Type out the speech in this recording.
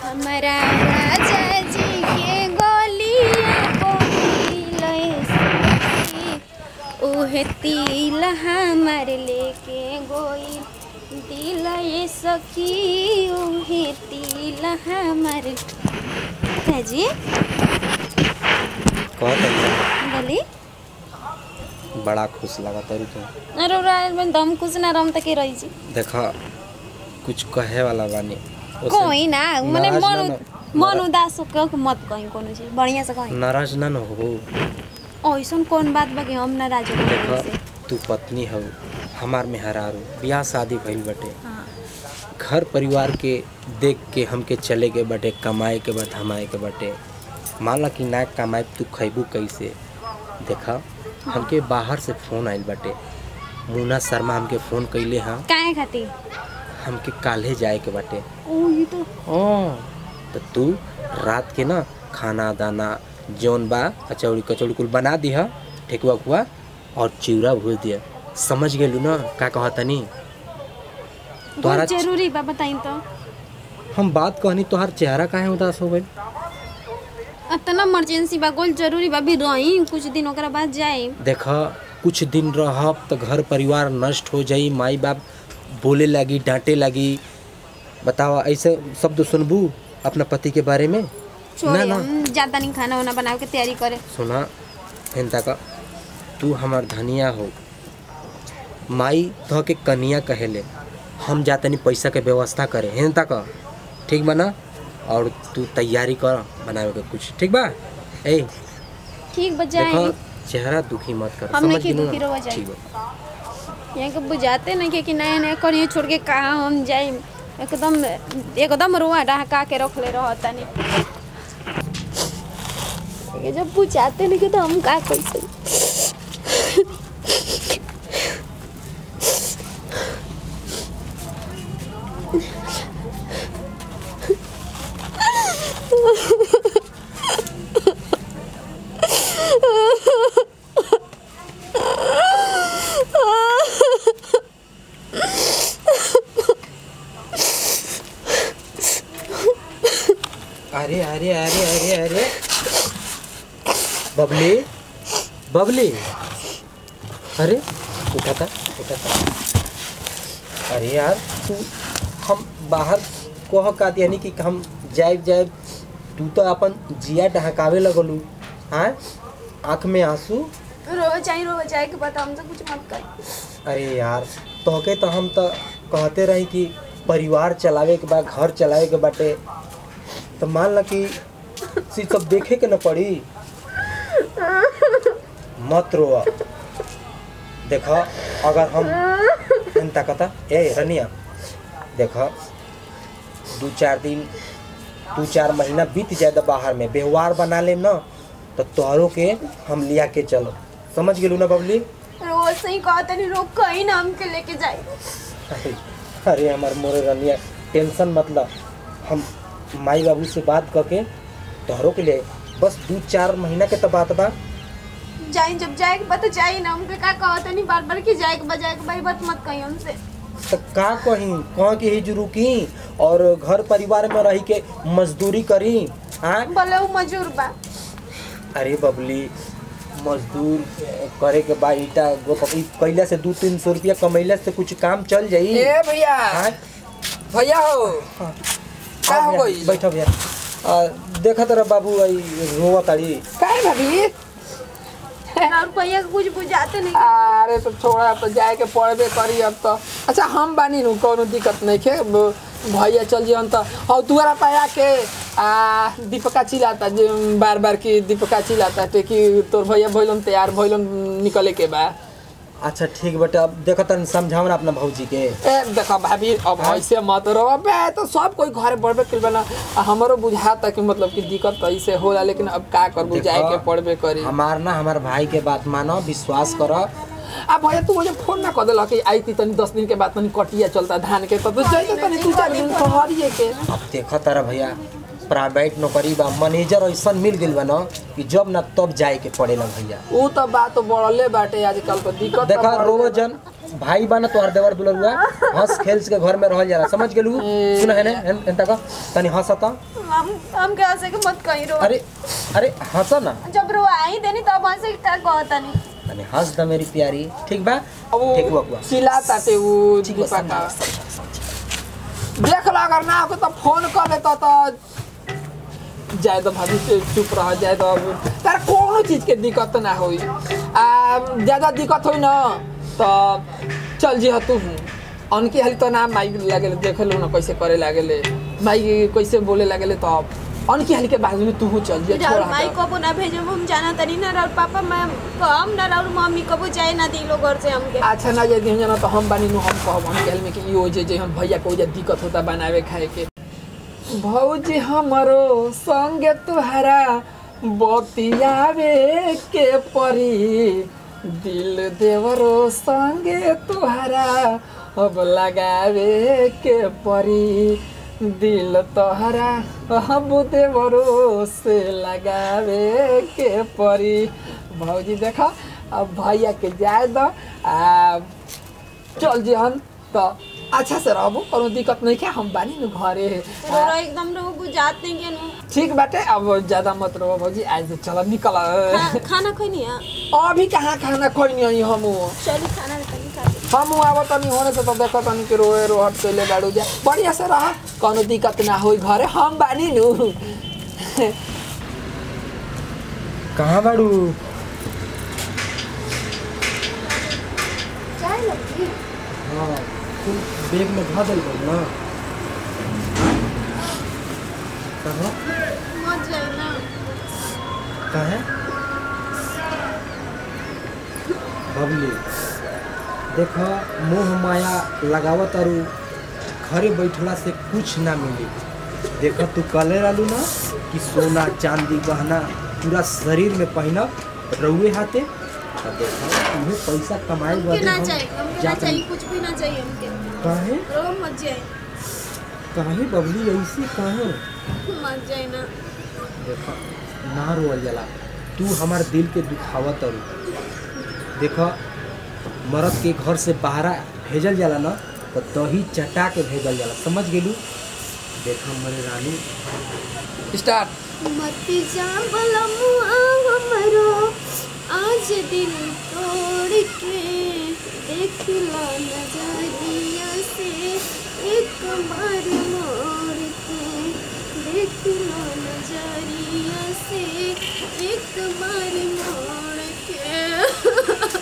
हमारा राजा जी के गोलिया बोली ओहे तिल हमार लेके गोई दिल ये सखी ओहे तिल हमार जी कहत बोली बड़ा खुश लगा तरू तो अरे राय दम कुछ ना रम तक रही जी देखा कुछ कहे वाला बानी ओसे कोई ना मने नाराज मन ना उ- न- मन उदास होके के मत कहीं कोनो चीज बढ़िया से कहीं नाराज ना न हो ऐसन कौन बात बा कि हम नाराज हो देखा गए से तू पत्नी हो हमार मेहरारू ब्याह शादी भइल बटे हाँ घर परिवार के देख के हमके चले के बटे कमाए के बट हमाए के बटे मान ला कि ना कमाए तू खैबू कैसे देखा हमके बाहर से फोन आइल बटे मुन्ना शर्मा हमके फोन कैले हाँ काहे खातिर हमके काल्हे जाए के बटे ओ ये तो हाँ तो तू रात के ना खाना दाना जौन बा कचौड़ी कचौड़ी कुल बना दिह ठेकुआ कुआ और चिवड़ा भूज दिया समझ गेलू ना का कहतनी तोहरा बहुत जरूरी बा बताई तो हम बात कहनी तोहार चेहरा काहे उदास हो गइल इतना इमरजेंसी बा गोल जरूरी बा भी रही कुछ दिन ओकरा बाद जाए देख कुछ दिन रहब तो घर परिवार नष्ट हो जाई माई बाप बोले लगी डांटे लगी बतावा ऐसे शब्द सुनबू अपना पति के बारे में छोड़े हम ज्यादा नहीं खाना वाना बनावे के तैयारी करे सुना हिंता का तू हमार धनिया हो माई तो के कनिया कहेले हम जातनी पैसा के व्यवस्था करे हिंता का ठीक बा ना और तू तैयारी कर बनावे के कुछ ठीक बा ए ठीक बा जाए देखो चेहरा दुखी मत कर हम नहीं समझ कि गेलू दुखी ना? रहो जाए। ठीक बा यहाँ के बुझाते नहीं के कि नया नया करिए छोड़ के कहाँ हम जाए एकदम एकदम रुआ डहका के रख ले रहता नहीं ये जब बुझाते नहीं के तो हम का कर सकते अरे अरे अरे अरे अरे बबली बबली अरे उठा था उठा था अरे यार तू हम बाहर कह का यानी कि हम जाए जाए तू तो अपन जिया ढहकावे लगलू हाँ आँख में आंसू रो जाए रो जाए के बता हमसे कुछ मत कर अरे यार तोहके तो हम तो कहते रही कि परिवार चलावे के बाद घर चलावे के बाटे तो मान ला कि सी सब देखे के न पड़ी मत रो देखो अगर हम चिंता कता ए रनिया देखो दू चार दिन दू चार महीना बीत जाए तो बाहर में व्यवहार बना लेम ना तो तोहरों के हम लिया के चलो समझ गेलू ना बबली रोज से ही कहते नहीं रोक कहीं ना हमके लेके जाए अरे अरे हमार मोरे रनिया टेंशन मतलब हम माई बाबू से बात करके तोहरों के लिए बस दू चार महीना के तो बात बा जाए जब जाए के बता जाए ना हमके का कहते नहीं बार बार कि जाए के बजाए के भाई बात मत कही हमसे तो का कहीं कहाँ के ही जरूर की और घर परिवार में रही के मजदूरी करी हाँ बोले वो मजूर बा अरे बबली मजदूर करे के बाद ईटा गो ई कैला से दू तीन सौ रुपया कमैला से कुछ काम चल जाई ए भैया हाँ भैया हो हाँ। का हो भैया, गइल? बैठो भैया आ, देखा तेरा बाबू आई रोवा ताड़ी काहे भाभी और भैया के कुछ बुझाते नहीं अरे तो छोड़ा अब तो जाए के पड़बे करी अब तो अच्छा हम बानी नु कोनो दिक्कत नहीं खे ब- भैया चल जियन तो और दुआरा पाया के आ दीपका चिल्लाता जे बार बार की दीपका चिल्लाता ते कि तोर भैया भइलन तैयार भइलन निकले के बा अच्छा ठीक बेटा अब देखो तन समझाओ ना अपना भौजी के ए देखा भाभी अब ऐसे मत रहो बे तो सब कोई घर बढ़बे कइल बना आ हमरो बुझाता कि मतलब कि दिक्कत तो ऐसे होला लेकिन अब का करबू जाए देखो, के पड़बे करी हमार ना हमार भाई के बात मानो विश्वास करो आ भैया तू मुझे फोन ना कर देला कि आई थी तनी दस दिन के बाद तनी कटिया चलता धान के तो तू जाइए तनी दू चार दिन कहरिए के अब देखो तारा भैया प्राइवेट नौकरी बा मैनेजर ऐसा मिल गइल बा ना कि जब ना तब जाए के पड़ेला भैया ऊ तो बात तो बढ़ले बाटे आजकल तो दिक्कत तो देखा बढ़ले रोवो बा। जन भाई बा ना तोहर देवर दुलरुआ हंस खेल के घर में रहल जाला समझ गेलू सुन है ने एंता का तनी हंसता हम हम के हंसे के मत कहीं रो अरे अरे हंसा ना जब रो आई देनी तब हंसे के का कहतनी तनी हंस द मेरी प्यारी ठीक बा अब ठीक हुआ हुआ चिल्ला ताते वो ठीक बा दीपा का समझ देख ला अगर ना हो तो फोन कर लेता तो जाए तो भाभी से चुप रह जाए तो अब तार कोनो चीज के दिक्कत ना होई आ ज्यादा दिक्कत होई ना तो चल जी तू अनकी हाली तो ना माइक लागेले देख लो ना कैसे करे लागेले माइक कैसे बोले लागेले तो अनकी हाली के बाजू में तू हो चल जी छोड़ राउर माई कबो ना भेजब हम जाना तनी ना राउर पापा मैं कम ना राउर मम्मी कबो जाए ना दिलो घर से हमके अच्छा ना यदि हम जाना तो हम बानी नु हम कहब हम कहल में कि यो जे जे हम भैया को जे दिक्कत होता बनावे खाए के भौजी हमरो संगे तुहरा बतियावे के परी दिल देवरो संगे तुहरा अब लगावे के परी दिल तोहरा अब देवरो से लगावे के परी भौजी देखा अब भैया के जाए दो आ चल जेहन तो अच्छा से रहबो कोनो दिक्कत नहीं क्या हम बानी नु घरे रो रो एकदम रो बुझात नहीं के नु ठीक बाटे अब ज्यादा मत रहो भौजी आज चल निकल खा- खाना खैनी है अभी कहाँ खाना खोइनी आई हम चली खाना तनी खा ली। हम आब तनी होने से तो देखो तनी के रोए रोहट कैले बाड़ू जा बढ़िया से रह कोनो दिक्कत ना होई घरे हम बानी नु कहाँ बाड़ू चाय लगी हाँ तू बैग में धऽ देल ना कहाँ मत जाए ना कहे बबली देख मोह माया लगावत अरु घरे बैठला से कुछ ना मिली देख तू कले रहलू ना कि सोना चांदी गहना पूरा शरीर में पहनब रउए हाथे अब देखो तुम्हें पैसा कमाए हमके बदे ना हम चाहिए हमके ना जात चाहिए नहीं। कुछ भी ना चाहिए हमके काहे रो मत जाए काहे बबली ऐसी काहे मत जाए ना देखो ना रोअल जाला तू हमार दिल के दुखावत अरु देखो मर्द के घर से बाहर भेजल जाला ना तो दही चटा के भेजल जाला समझ गेलू देखो मेरे रानी स्टार्ट मत जा बलमुआ हमरो आज दिल तोड़ के देख ला नजरिया से एक बार मोड़ के देख ला नजरिया से एक बार मोड़ के